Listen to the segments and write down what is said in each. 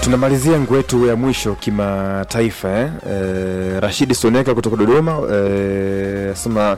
tunamalizia nguo yetu ya mwisho kimataifa eh? Eh, Rashidi Soneka kutoka Dodoma eh, sema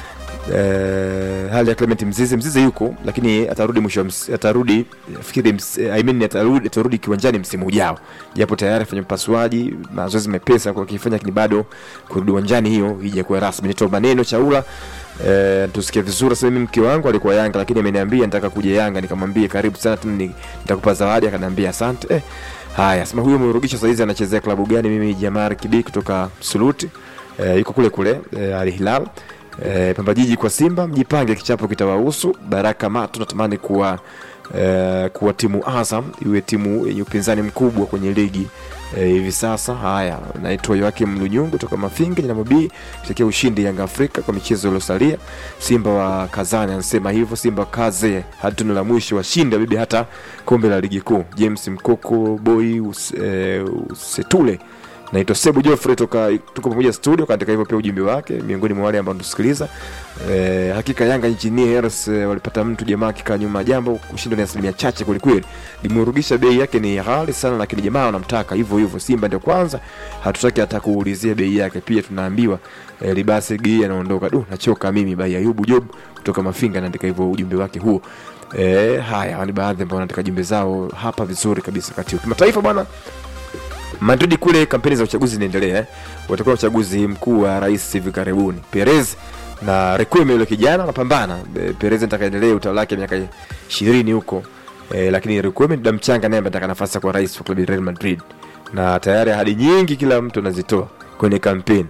eh, hali ya Clement Mzize Mzize yuko lakini atarudi mwisho wa ms- atarudi fikiri ms, I mean, atarudi, atarudi kiwanjani msimu ujao japo tayari afanya upasuaji mazoezi mepesa kwa kifanya lakini bado kurudi uwanjani hiyo ijakuwa rasmi nitoa maneno chaula Eh, tusikie vizuri sasa mimi mke wangu alikuwa Yanga lakini ameniambia nataka kuja Yanga nikamwambia karibu sana tu ni- nitakupa zawadi akaniambia asante eh, haya sema huyo Murugisha saizi anachezea klabu gani mimi Jamar Kibi kutoka Suluti eh, yuko kule kule eh, Al Hilal eh, Pamba Jiji kwa Simba mjipange kichapo kitawahusu Baraka Matu natamani kuwa eh, kuwa timu Azam iwe timu yenye upinzani mkubwa kwenye ligi eh, hivi sasa. Haya, naitwa Joakim Lunyungu toka Mafinga Nyinamo B, kitakia ushindi Yanga Afrika kwa michezo iliyosalia. Simba wa Kazani anasema hivyo, Simba kaze hadi tunu la mwisho washinde bibi hata kombe la ligi kuu. James Mkoko Boy us, eh, Usetule naitwa Sebu Joffrey toka tuko pamoja studio, kaandika hivyo pia ujumbe wake miongoni mwa wale ambao tusikiliza. E, hakika Yanga nchini Heras e, walipata mtu jamaa akikaa nyuma ya jambo, kushindwa ni asilimia chache kwelikweli. Limerugisha bei yake ni ghali sana, lakini jamaa wanamtaka hivyo hivyo. Simba ndio kwanza, hatutaki hata kuulizia bei yake. Pia tunaambiwa e, Libase Gii anaondoka. Du, nachoka mimi. Bai Ayubu Job kutoka Mafinga anaandika hivyo ujumbe wake huo. E, haya ni baadhi ambao wanaandika jumbe zao hapa vizuri kabisa. Kati ya kimataifa bwana Madrid kule kampeni za uchaguzi zinaendelea eh. Watakuwa uchaguzi mkuu wa rais hivi karibuni. Perez na Requiem yule kijana wanapambana. Eh, Perez anataka endelee utawala wake miaka 20 huko. Eh, lakini Requiem ni mchanga naye anataka nafasi kwa rais wa klabu ya Real Madrid. Na tayari ahadi nyingi kila mtu anazitoa kwenye kampeni.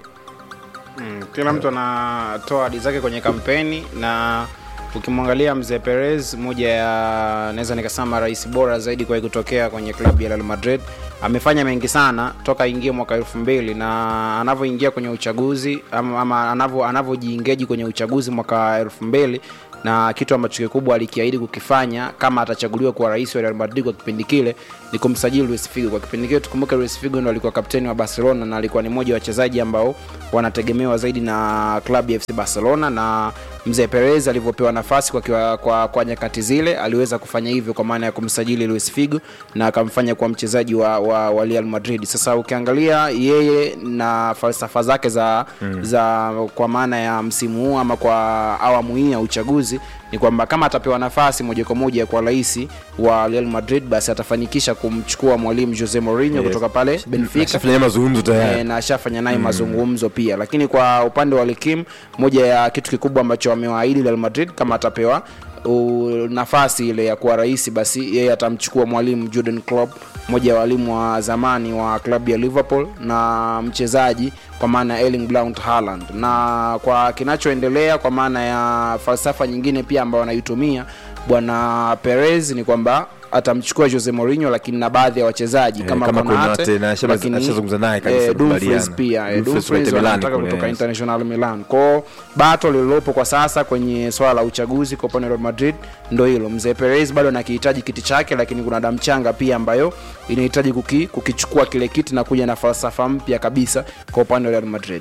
Mm, kila mtu anatoa ahadi zake kwenye kampeni na ukimwangalia mzee Perez, moja ya naweza nikasema rais bora zaidi kwa kutokea kwenye klabu ya Real Madrid. Amefanya mengi sana toka aingie mwaka elfu mbili na anavyoingia kwenye uchaguzi ama, ama anavyo anavyojiingeji kwenye uchaguzi mwaka elfu mbili na kitu ambacho kikubwa alikiahidi kukifanya kama atachaguliwa kuwa rais wa Real Madrid kwa kipindi kile ni kumsajili Luis Figo. Kwa kipindi kile tukumbuke, Luis Figo ndo alikuwa kapteni wa Barcelona na alikuwa ni mmoja wa wachezaji ambao wanategemewa zaidi na klabu ya FC Barcelona na mzee Perez alivyopewa nafasi kwa, kwa, kwa, kwa nyakati zile aliweza kufanya hivyo kwa maana ya kumsajili Luis Figo na akamfanya kuwa mchezaji wa, wa, wa Real Madrid. Sasa ukiangalia yeye na falsafa zake za, mm. za kwa maana ya msimu huu ama kwa awamu hii ya uchaguzi ni kwamba kama atapewa nafasi moja kwa moja kwa rais wa Real Madrid basi atafanikisha kumchukua mwalimu Jose Mourinho Yes. kutoka pale Benfica Ashafanya mazungumzo tayari. e, na ashafanya naye mazungumzo pia lakini kwa upande wa Likim moja ya kitu kikubwa ambacho amewaahidi Real Madrid kama atapewa u, nafasi ile ya kuwa rais basi yeye atamchukua mwalimu Jurgen Klopp mmoja wa walimu wa zamani wa klabu ya Liverpool na mchezaji kwa maana ya Erling Braut Haaland na kwa kinachoendelea kwa maana ya falsafa nyingine pia ambayo anaitumia bwana Perez ni kwamba atamchukua Jose Mourinho lakini na baadhi ya wachezaji Eh, kama, kama Konate, Konate, na ashama- lakini, ashazungumza naye kabisa, eh, Dumfries kubaliana. pia eh, Dumfries Dumfries wa Milan wanataka kule, kutoka yes. International Milan kwao bato lililopo kwa sasa kwenye swala la uchaguzi kwa upande wa Real Madrid ndo hilo mzee Perez bado anakihitaji kiti chake lakini kuna damu changa pia ambayo inahitaji kuki, kukichukua kile kiti na kuja na falsafa mpya kabisa kwa upande wa Real Madrid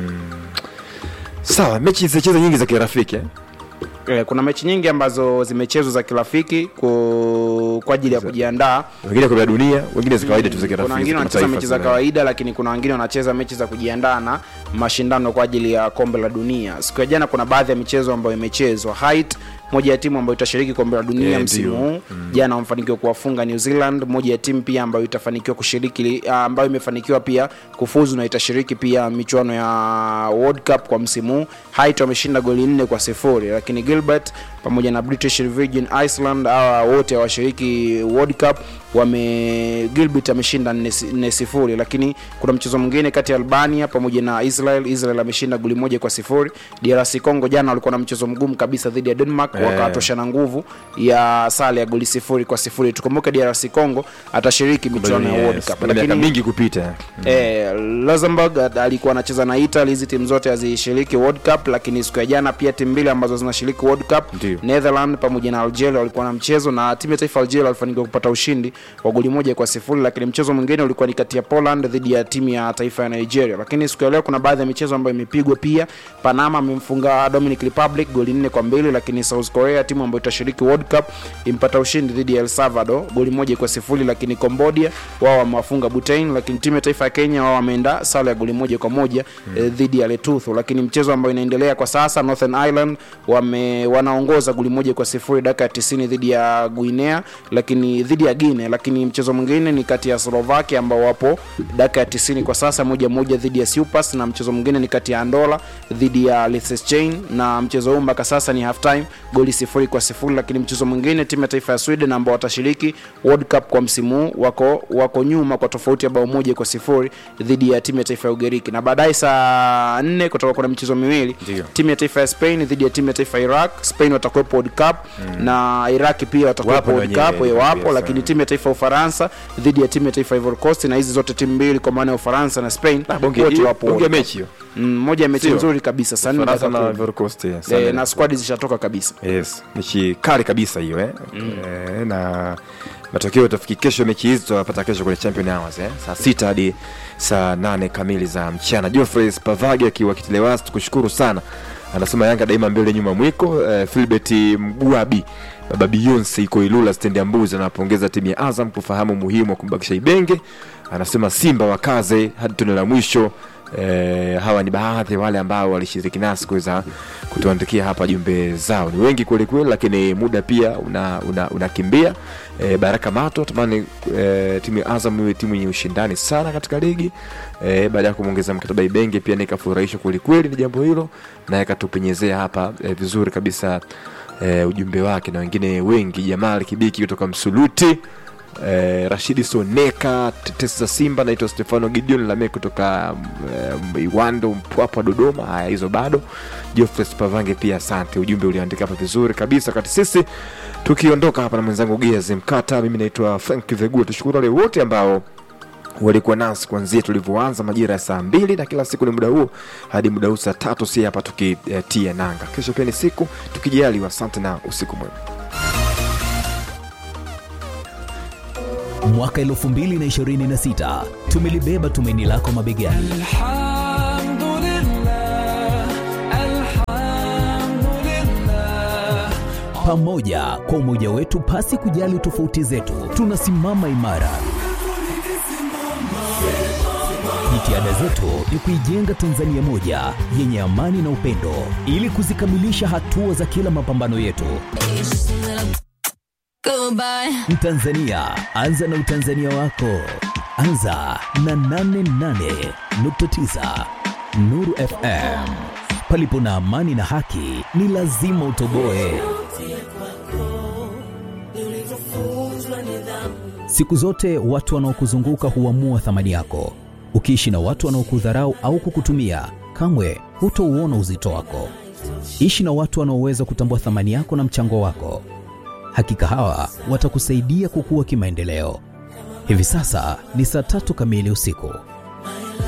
Sawa, mechi zilicheza nyingi za kirafiki eh. eh, kuna mechi nyingi ambazo zimechezwa za kirafiki ku- kwa ajili ya kujiandaa Wengine kwa dunia, wengine za kawaida tu za kirafiki. kuna wengine za wanacheza kimataifa mechi za zile. kawaida lakini kuna wengine wanacheza mechi za kujiandaa na mashindano kwa ajili ya kombe la dunia siku ya jana kuna baadhi ya michezo ambayo imechezwa Haiti moja ya timu ambayo itashiriki kombe la dunia Yeah, msimu ndio. huu jana wamefanikiwa kuwafunga New Zealand moja ya timu pia ambayo itafanikiwa kushiriki ah, ambayo imefanikiwa pia kufuzu na itashiriki pia michuano ya World Cup kwa msimu huu Haiti wameshinda goli nne kwa sifuri lakini Gilbert pamoja na British Virgin Iceland hawa wote hawashiriki World Cup wame Gilbert ameshinda 4 sifuri lakini kuna mchezo mwingine kati ya Albania pamoja na Israel Israel ameshinda goli moja kwa sifuri DRC Congo jana walikuwa na mchezo mgumu kabisa dhidi ya Denmark Eh. wakatoshana nguvu ya sare ya goli sifuri kwa sifuri tukumbuke DRC Congo atashiriki michuano ya World Yes, Cup baada ya miaka mingi kupita. Eh, Luxembourg at- alikuwa anacheza na Italy. Hizi timu zote hazishiriki World Cup, lakini siku ya jana pia timu mbili ambazo zinashiriki World Cup Ndio. Netherlands pamoja na Algeria walikuwa na mchezo na timu ya taifa ya Algeria walifanikiwa kupata ushindi wa goli moja kwa sifuri, lakini mchezo mwingine ulikuwa ni kati ya Poland dhidi ya timu ya taifa ya Nigeria. Lakini siku ya leo kuna baadhi ya michezo ambayo imepigwa pia. Panama amemfunga Dominic Republic goli nne kwa mbili, lakini South South Korea, timu ambayo itashiriki World Cup, impata ushindi dhidi ya El Salvador goli moja kwa sifuri, lakini Cambodia wao wamewafunga Bhutan, lakini timu ya taifa ya Kenya wao wameenda sare ya goli moja kwa moja mm. eh, dhidi ya Lesotho. Lakini mchezo ambao inaendelea kwa sasa, Northern Ireland wame wanaongoza goli moja kwa sifuri dakika ya 90 dhidi ya Guinea, lakini dhidi ya Guinea, lakini mchezo mwingine ni kati ya Slovakia ambao wapo dakika ya 90 kwa sasa moja moja dhidi ya Cyprus, na mchezo mwingine ni kati ya Andola dhidi ya Liechtenstein, na mchezo huu mpaka sasa ni half time goli sifuri kwa sifuri. Lakini mchezo mwingine timu ya taifa ya Sweden ambao watashiriki World Cup kwa msimu huu wako wako nyuma kwa tofauti ya bao moja kwa sifuri dhidi ya timu ya taifa ya Ugiriki, na baadaye saa nne kutoka kuna michezo miwili Ndio. timu ya taifa ya Spain dhidi ya timu ya taifa ya Iraq. Spain watakuwepo World Cup na Iraq pia watakuwepo Wapo World wenyewe, Cup, eh, wapo yes, lakini eh. timu ya taifa ya Ufaransa dhidi ya timu ya taifa ya Ivory Coast, na hizi zote timu mbili kwa maana ya Ufaransa na Spain bonge wote hiyo- wapo bonge ya World Cup. mechi hiyo Mm, moja ya mechi Sio. nzuri kabisa saa nne Ufaransa dakika na kumi. Ivory Coast yeah, Eh, sana. na squad zishatoka kabisa yes mechi kali kabisa hiyo eh? eh, na matokeo tafiki kesho mechi hizi tutapata kesho kwenye champion hours eh? saa sita hadi saa nane kamili za mchana Geoffrey Spavage akiwa Kitelewas tukushukuru sana anasema Yanga daima mbele nyuma mwiko eh, Philbert Mgwabi baba Beyonce iko Ilula stendi ya Mbuzi anapongeza timu ya Azam kufahamu umuhimu wa kumbakisha Ibenge anasema Simba wakaze hadi tone la mwisho Eh, hawa ni baadhi ya wale ambao walishiriki nasi kuweza kutuandikia hapa jumbe zao. Ni wengi kweli kweli, lakini muda pia unakimbia una, unakimbia. eh, Baraka Mato tamani eh, timu ya Azam iwe timu yenye ushindani sana katika ligi eh, baada ya kumwongeza mkataba Ibenge pia nikafurahishwa kweli kweli na jambo hilo, naye akatupenyezea hapa eh, vizuri kabisa eh, ujumbe wake na wengine wengi, Jamal Kibiki kutoka Msuluti eh, Rashidi Soneka, tetesi za Simba, naitwa Stefano Gideon Lame kutoka um, Iwando Mpwapwa Dodoma. Haya, hizo bado. Geoffrey Spavange pia asante, ujumbe uliandika hapa vizuri kabisa. Wakati sisi tukiondoka hapa na mwenzangu Giaz Mkata, mimi naitwa Frank Vegua. Tushukuru wale wote ambao walikuwa nasi kuanzia tulivyoanza majira ya saa mbili na kila siku ni muda huo hadi muda huu saa tatu, si hapa tukitia nanga. Kesho pia ni siku tukijaliwa. Asante na usiku mwema. Mwaka 2026 tumelibeba tumaini lako mabegani. الحمد لله الحمد لله Pamoja kwa umoja wetu, pasi kujali tofauti zetu, tunasimama imara. Jitihada zetu ni kuijenga Tanzania moja yenye amani na upendo, ili kuzikamilisha hatua za kila mapambano yetu. Goodbye. Mtanzania, anza na utanzania wako. Anza na 88.9 Nuru FM. Palipo na amani na haki, ni lazima utoboe. Siku zote watu wanaokuzunguka huamua thamani yako. Ukiishi na watu wanaokudharau au kukutumia, kamwe hutouona uzito wako. Ishi na watu wanaoweza kutambua thamani yako na mchango wako. Hakika hawa watakusaidia kukua kimaendeleo. Hivi sasa ni saa tatu kamili usiku.